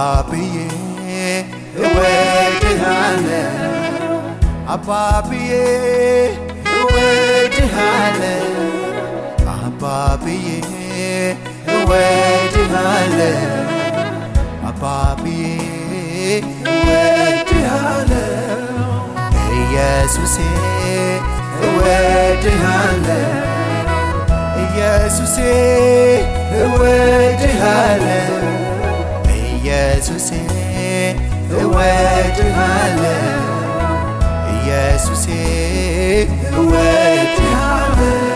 አባብዬ እወድሃለሁ አባብዬ እወድሃለሁ አባብዬ እወድሃለሁ አባብዬ እወድሃለሁ ኢየሱሴ እወድሃለሁ ኢየሱሴ እወድሃለሁ ኢየሱሴ እወድሃለሁ ኢየሱሴ እወድሃለሁ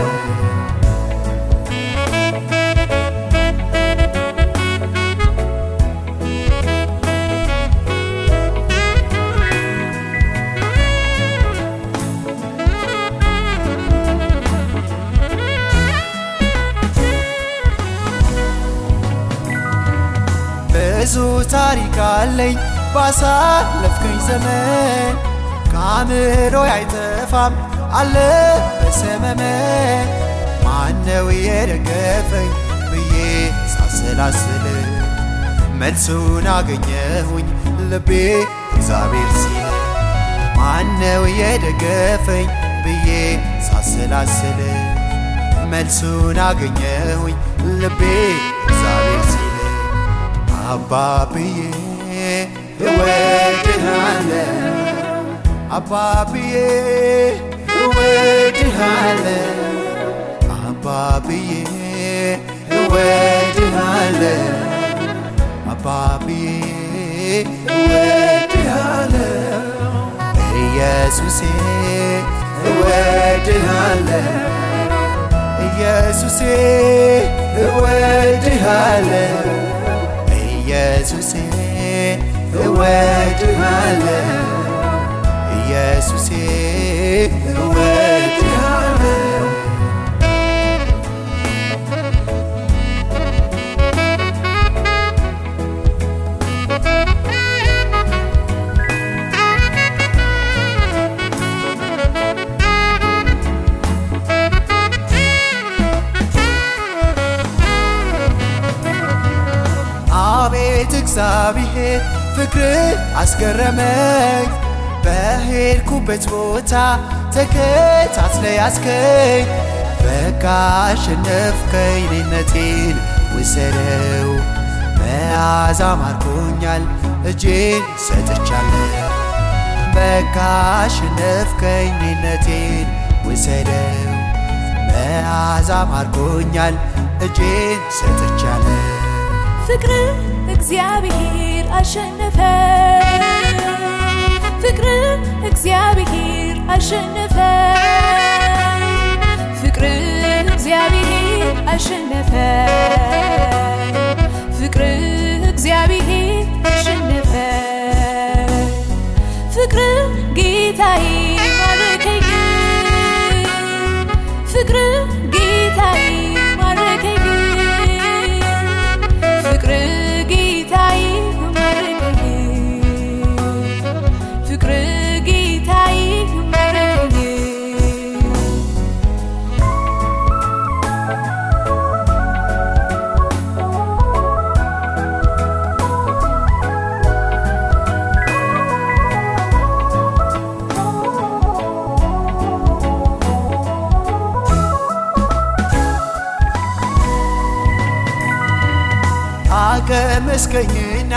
ብዙ ታሪክ አለኝ ባሳለፍከኝ ዘመን ከአእምሮ አይጠፋም አለ በሰመመን ማነው የደገፈኝ ብዬ ሳሰላስል መልሱን አገኘሁኝ ልቤ እግዚአብሔር ሲል ማነው የደገፈኝ ብዬ ሳሰላስል መልሱን አገኘሁኝ ልቤ እግዚአብሔር ሲል አባብዬ እወድሃለሁ አባብዬ እወድሃለሁ አባብዬ እወድሃለሁ አባብዬ እወድሃለሁ ኢየሱሴ እወድሃለሁ ኢየሱሴ እወድሃለሁ ኢየሱሴ እወድሃለሁ ኢየሱሴ እወድሃለሁ አቤት እግዚአብሔር ፍቅር አስገረመኝ በሄድኩበት ቦታ ተከታትለ ያስከኝ በቃ አሸነፍከኝ እኔነቴን ውሰደው መያዝ ማርኮኛል እጄን ሰጥቻለሁ በቃ አሸነፍከኝ እኔነቴን ውሰደው መያዝ ማርኮኛል እጄን ሰጥቻለሁ ፍቅር እግዚአብሔር አሸነፈ ፍቅር እግዚአብሔር አሸነፈ ፍቅር እግዚአብሔር አሸነፈ ፍቅር እግዚአብሔር አሸነፈ ፍቅር ጌታዬ ማረከኝ ፍቅር ጌታዬ ማረከኝ ፍቅር ጌታዬ ማረከኝ ፍቅር ጌታዬ ማረከኝ አቀመስከኝና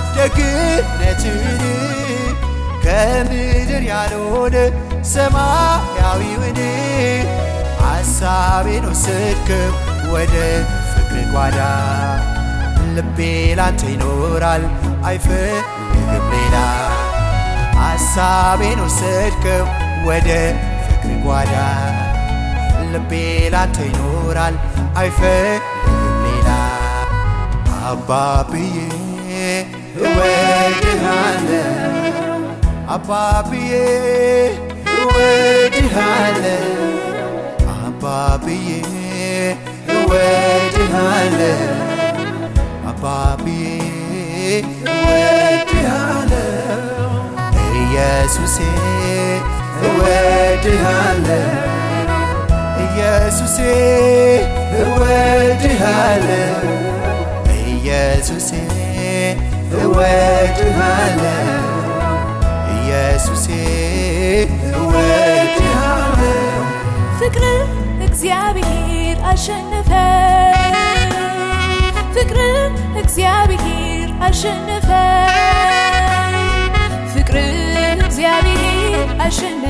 ደግነትን ከምድር ያልሆነ ሰማያዊውን ሐሳቤን ወሰድከው ወደ ፍቅር ጓዳ ልቤ ላንተ ይኖራል አይፈልግም ሌላ ሐሳቤን ወሰድከው ወደ ፍቅር ጓዳ ልቤ ላንተ ይኖራል አይፈልግም ሌላ አባብዬ እወድሃለሁ አባብዬ እወድሃለሁ አባብዬ እወድሃለሁ አባብዬ እወድሃለሁ ኢየሱሴ እወድሃለሁ ኢየሱሴ እወድሃለሁ ኢየሱሴ እወድሃለሁ ኢየሱሴ እወድሃለሁ ፍቅር እግዚአብሔር አሸነፈ ፍቅር እግዚአብሔር አሸነፈ ፍቅር እግዚአብሔር አሸነፈ